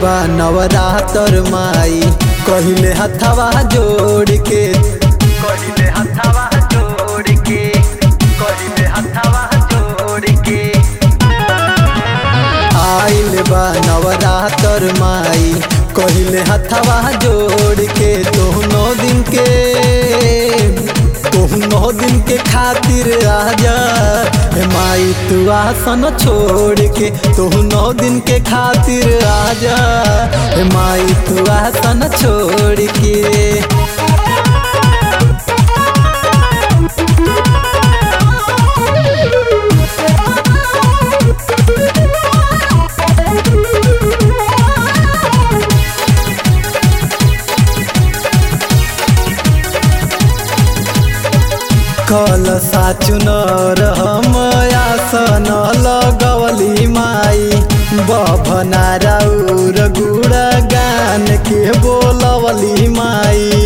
बा नवरातर माई कहिले हथवा जोड़ के कहिले हथवा जोड़ के कहिले हथवा जोड़ के आइल बा नवरातर माई कहिले हथवा जोड़ के तोहनो दिन के तोहनो दिन के खातिर आजा हे माई तू आसन छोड़ के तोहनो दिन के खातिर आजा हे माई तू आसन छोड़ के कल साचुनर हम आसन लगवली माई बभना राउर गुड़ गान के बोलवली माई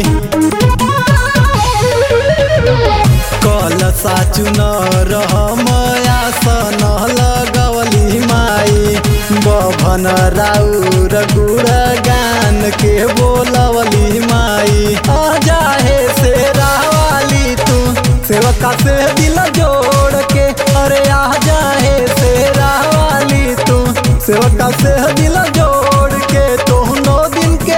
कल साचुनर हम आसन लगवली माई बभन राउर गुड़ गान के बोलवली माई आजा हे से रावाली तू सेवका से दिल जोड़ के अरे आ जाए से वाली तू सेवका से दिल जोड़ के तोहनो दिन के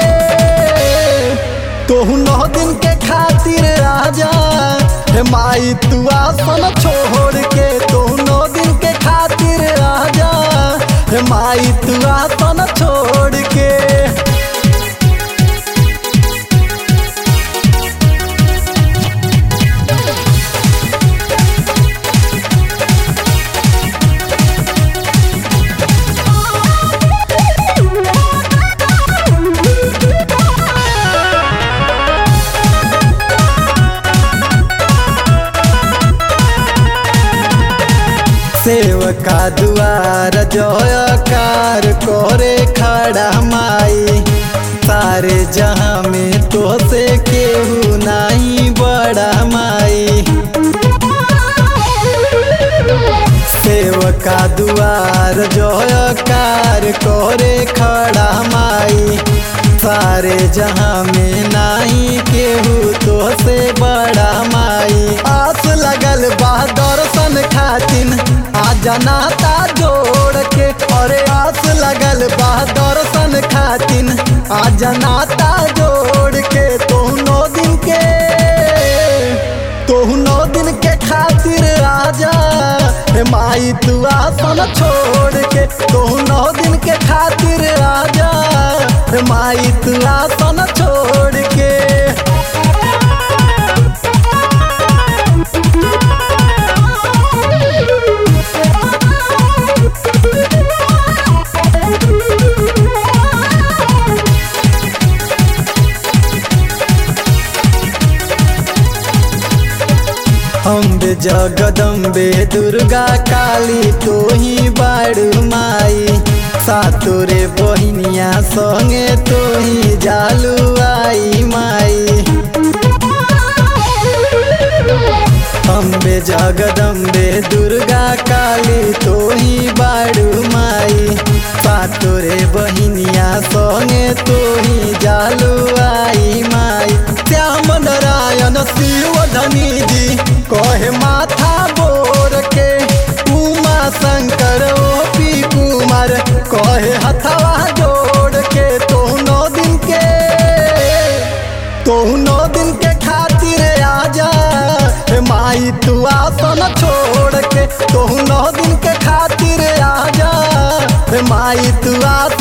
तोहनो दिन के खातिर आजा हे माई तू आसन छोड़ के तोहनो दिन के खातिर आजा हे माई तू आसन छोड़ के सेवका दुआर जयकार करे खड़ा माई सारे जहाँ में तो से केहू नहीं बड़ा माई सेवका दुआर जयकार करे खड़ा माई सारे जहाँ में नहीं केहू तो से बड़ा माई आस लगल बा दर्शन खातिन आ जनाता जोड़ के अरे आस लगल बा दर्शन खातिन आ जनाता जोड़ के तोहनो दिन के तोहनो दिन के खातिर आजा हे माई तू आसन छोड़ के तोहनो दिन के खातिर आजा हे माई तू आसन छोड़ के अम्बे जगदम्बे दुर्गा काली तो ही बाड़ू माई सातोरे बहिनिया संगे तो ही जालू आई माई अम्बे जगदम्बे दुर्गा काली तो ही बाड़ू माई सातोरे बहिनिया संगे तो ही जालू आई माई श्याम नारायण शिव धनी जी कहे माथा बोर के उमा शंकर ओ पी कुमार कहे हथवा जोड़ के तोहनो दिन के तोहनो दिन के खातिर आजा हे माई तू आसन छोड़ के तोहनो दिन के खातिर आजा हे माई तू आसन